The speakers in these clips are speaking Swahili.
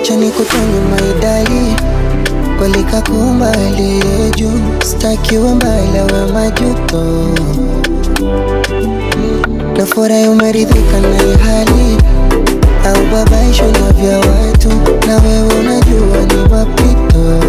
acha nikutonye maidali kwalika kumbali juu stakiwe mbali awe majuto na furahi umeridhika na hii hali au babaisho na vya watu na wewe unajua ni mapito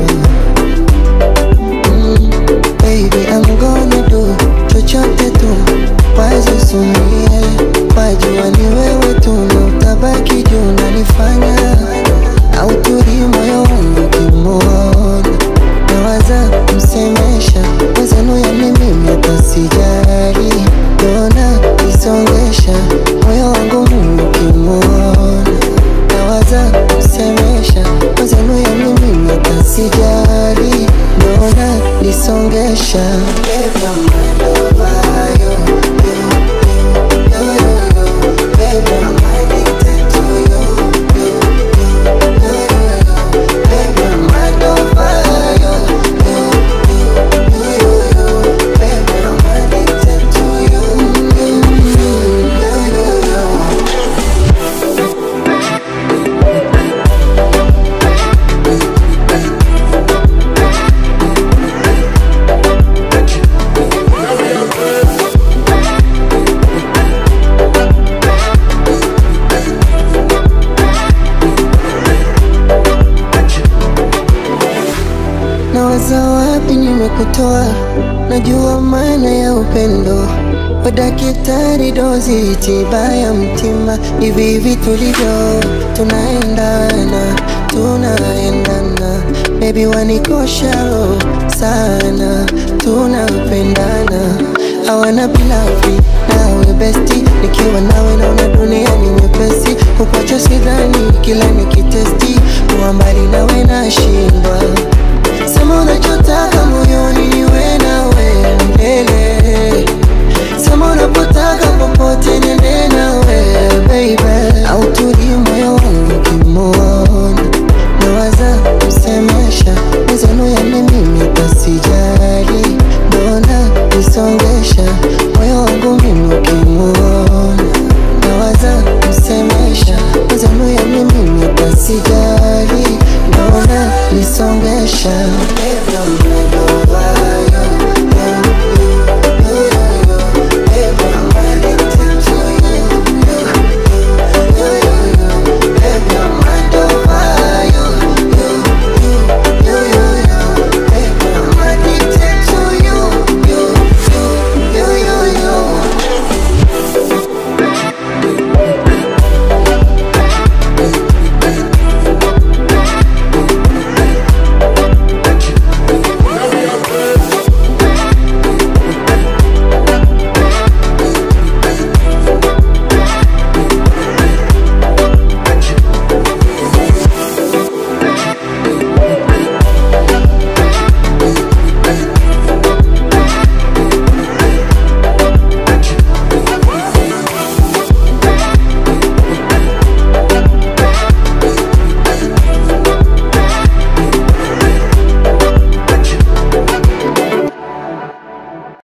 mm, baby I'm gonna do chochote tu wazisumie wajua ni wewe tu na utabaki juu nanifanya au turi moyo wangu kimwona nawaza msemesha wezenu yani mimi atasijari dona isongesha moyo wangu mimi kimwona nawaza msemesha wezenu yani mimi atasijari dona isongesha Baby, I'm mind over you, you, you, you, you, you. Baby, I'm addicted to you, you, you, you, you, you. Baby, I'm mind over you, you, you, you, you, you. Baby, I'm addicted to you, you, you, you, you, you. Nawaza wapi nimekutoa, najua maana ya upendo. Wadakitari dozi tiba ya mtima, hivi hivi tulivyo, tunaendana, tunaendana. Baby wanikosha roho sana, tunapendana. Hawana pilafi nawe besti, nikiwa nawe naona dunia ni nyepesi. Kukuacha sidhani, kila nikitesti, kuwa mbali nawe nashindwa Sema unachotaka moyo